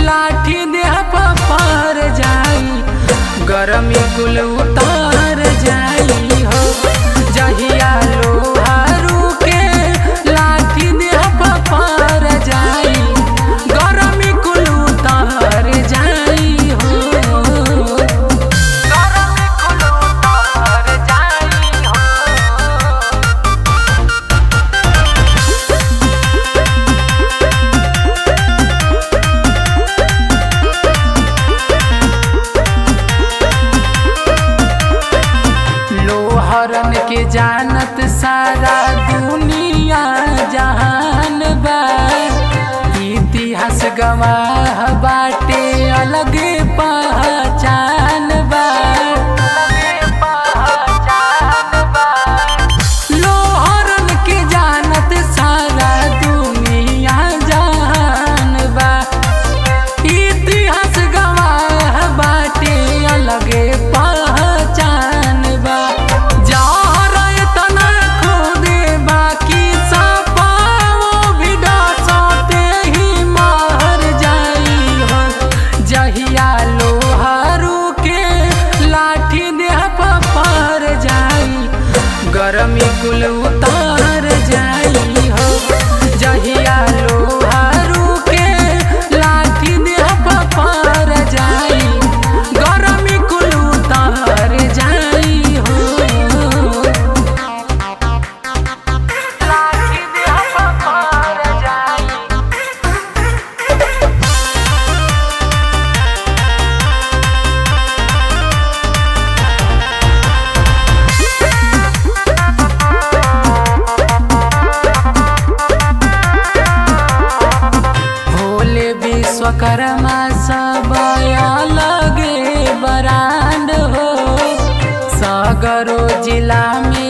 लाठी देह पर जाई गरमी कुल उतार जाई हो जहिया लोहारू के लाठी देह पर जाई गरमी कुल उतार जाई हो गरमी कुल उतार जाई हो लोहरन के जानत सारा दुनिया जहान बा इतिहास गवाह बाटे अलगे पहचान बा लोहरन के जानत सारा दुनिया जहान बा इतिहास गवाह बाटे अलगे पहचान बा जहर इतना खुदे बाकी सपाओ भी डसते ही मर जाई हो जहिया लोहारू के लाठी देह पर जाई गरमी कुल उतार जाई हो जहिया लोहारू के लाठी देह पर जाई गरमी कुल उतार जाई हो लाठी देह पर जाई भोले विश्वकर्मा सब अलगे बरांड हो सगरो जिला में